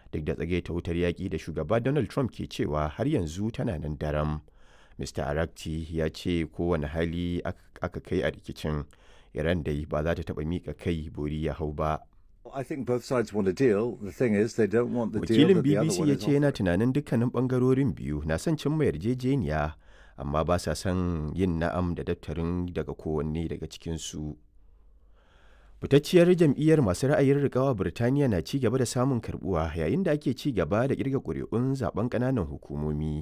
duk da tsagaita wutar yaƙi da shugaba donald trump ke cewa har yanzu tana nan daram mr arakci ya ce kowane hali aka kai a rikicin iran dai ba za ta taɓa miƙa kai bori ya hau ba wakilin bbc ya ce yana tunanin dukkanin ɓangarorin biyu na son cimma yarjejeniya amma ba sa son yin na'am da daftarin daga kowanne daga cikinsu fitacciyar jam'iyyar masu ra'ayin rikawa birtaniya na ci gaba da samun karbuwa yayin da ake ci gaba da kirga ƙuri'un zaben ƙananan hukumomi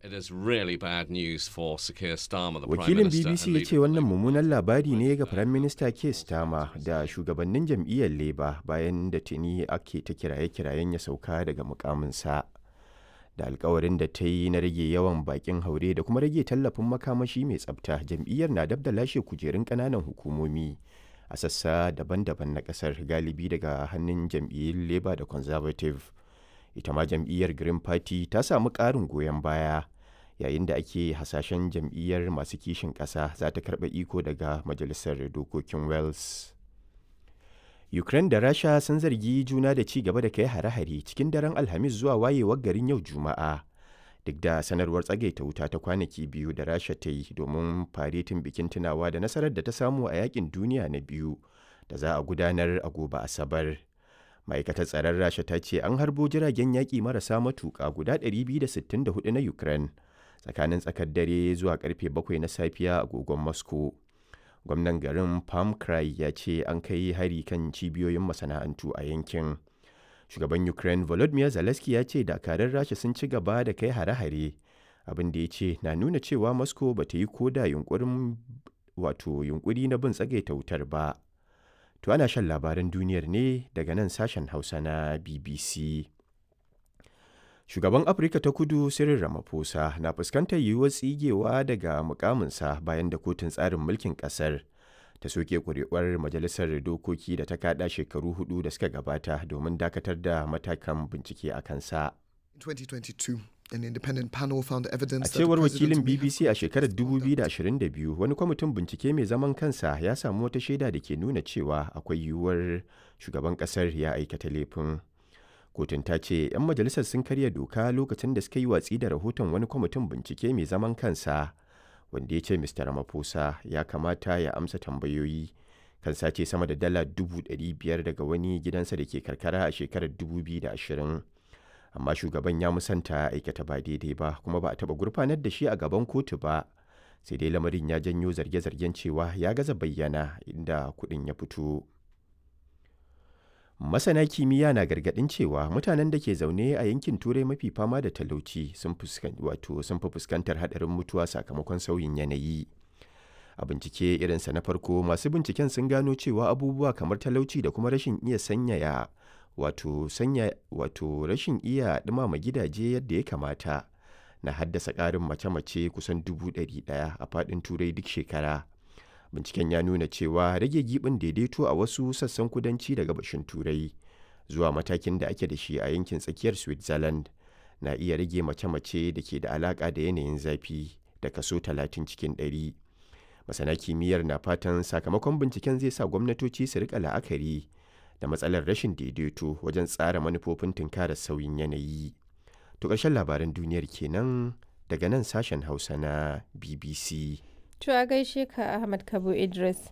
wakilin bbc ya ce wannan mummunan labari ne ga firayim minista keir starmer da shugabannin jam'iyyar labour bayan da tuni ake ta kiraye-kirayen ya sauka daga mukaminsa da alkawarin da ta yi na rage yawan bakin haure da kuma rage tallafin makamashi mai tsabta jam'iyyar na dab da lashe kujerun ƙananan hukumomi a sassa daban-daban na kasar galibi daga hannun jam'iyyar labour da conservative ita ma jam'iyyar green party ta samu ƙarin goyon baya yayin da ake hasashen jam'iyyar masu kishin ƙasa za ta karɓa iko daga majalisar dokokin wales ukraine da rasha sun zargi juna da ci gaba da kai hare-hare cikin daren alhamis zuwa wayewar garin yau juma'a duk da sanarwar tsagaita wuta ta kwanaki biyu da rasha ta yi domin faretin bikin tunawa da nasarar da ta samu a yakin duniya na biyu da za a gudanar a gobe asabar ma'aikatar tsaron rasha ta ce an harbo jiragen yaƙi marasa matuƙa guda 264 na ukraine tsakanin tsakar dare zuwa karfe 7 na safiya a agogon moscow gwamnan garin palm cry ya ce an kai hari kan cibiyoyin masana'antu a yankin shugaban ukraine volodymyr zelensky ya ce dakarun rasha sun ci gaba da kai hare-hare abin da ya ce na nuna cewa moscow ba ta yi koda yunkurin wato yunkuri na bin tsagaita wutar ba to ana shan labaran duniyar ne daga nan sashen hausa na bbc shugaban afirka ta kudu cyril ramaphosa na fuskantar yiwuwar tsigewa daga mukaminsa bayan da kotun tsarin mulkin kasar ta soke kuri'uwar majalisar dokoki da ta kada shekaru hudu da suka gabata domin dakatar da matakan bincike a kansa. 2022 An independent panel found evidence A cewar wakilin BBC a shekarar 2022 wani kwamitin bincike mai zaman kansa ya samu wata shaida da ke nuna cewa akwai yiwuwar shugaban kasar ya aikata laifin. Kotun ta ce 'yan majalisar sun karya doka lokacin da suka yi watsi da rahoton wani kwamitin bincike mai zaman kansa. wanda ya ce Mr. Ramaphosa ya kamata ya amsa tambayoyi kan sace sama da dala dubu biyar daga wani gidansa da ke karkara a shekarar 2020. Amma shugaban ya musanta aikata ba daidai ba kuma ba a taɓa gurfanar da shi a gaban kotu ba. Sai dai lamarin ya janyo zarge-zargen cewa ya gaza bayyana inda kuɗin ya fito. Masana kimiyya na gargaɗin cewa mutanen da ke zaune a yankin Turai mafi fama da talauci sun fi fuskantar haɗarin mutuwa sakamakon sauyin yanayi. A bincike irinsa na farko masu binciken sun gano cewa abubuwa kamar talauci da kuma rashin iya sanyaya wato sanya wato rashin iya ɗumama gidaje yadda ya kamata na haddasa ƙarin mace-mace kusan dubu ɗari ɗaya a faɗin Turai duk shekara. binciken ya nuna cewa rage gibin daidaito a wasu sassan kudanci da gabashin turai zuwa matakin da ake da shi a yankin tsakiyar switzerland na iya rage mace-mace da ke da alaka da yanayin zafi da kaso 30 cikin 100 masana kimiyyar na fatan sakamakon binciken zai sa gwamnatoci su rika la'akari da matsalar rashin daidaito wajen tsara manufofin tunkarar sauyin yanayi to ƙarshen labaran duniyar kenan daga nan sashen hausa na bbc To a gaishe ka Ahmad Kabo Idris.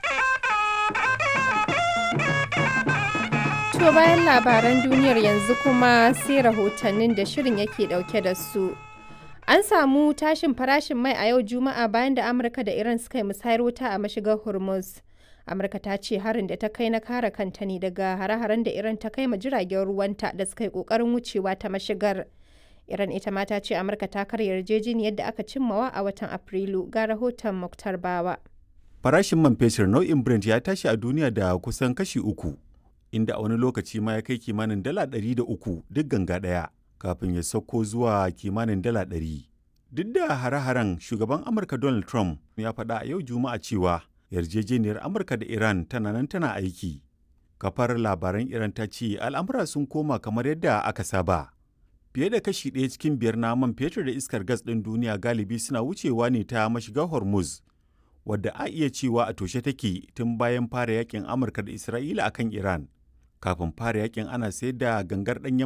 To bayan labaran duniyar yanzu kuma sai rahotannin da shirin yake dauke da su. An samu tashin farashin mai a yau Juma'a bayan da Amurka da Iran suka yi musayar wuta a mashigar Hormuz. Amurka ta ce harin da ta kai na kare kanta ne daga hare-haren da Iran ta kai ma jiragen ruwanta da suka yi kokarin wucewa ta mashigar. Iran ita ma ta ce Amurka ta karya yarjejeniyar da aka cimmawa a watan Afrilu ga rahoton Muktar Bawa. Farashin man fetur nau'in Brent ya tashi a duniya da kusan kashi uku, inda a wani lokaci ma ya kai kimanin dala ɗari da uku duk ganga ɗaya, kafin ya sauko zuwa kimanin dala ɗari. Duk da hare-haren shugaban Amurka Donald Trump ya faɗa a yau Juma'a cewa yarjejeniyar Amurka da Iran tana nan tana aiki. Kafar labaran Iran ta ce al'amura sun koma kamar yadda aka saba. fiye da kashi ɗaya cikin biyar na man fetur da iskar gas ɗin duniya galibi suna wucewa ne ta mashigar hormuz wadda a iya cewa a toshe take tun bayan fara yakin amurka da isra'ila akan iran kafin fara yakin ana sayar da gangar ɗanyen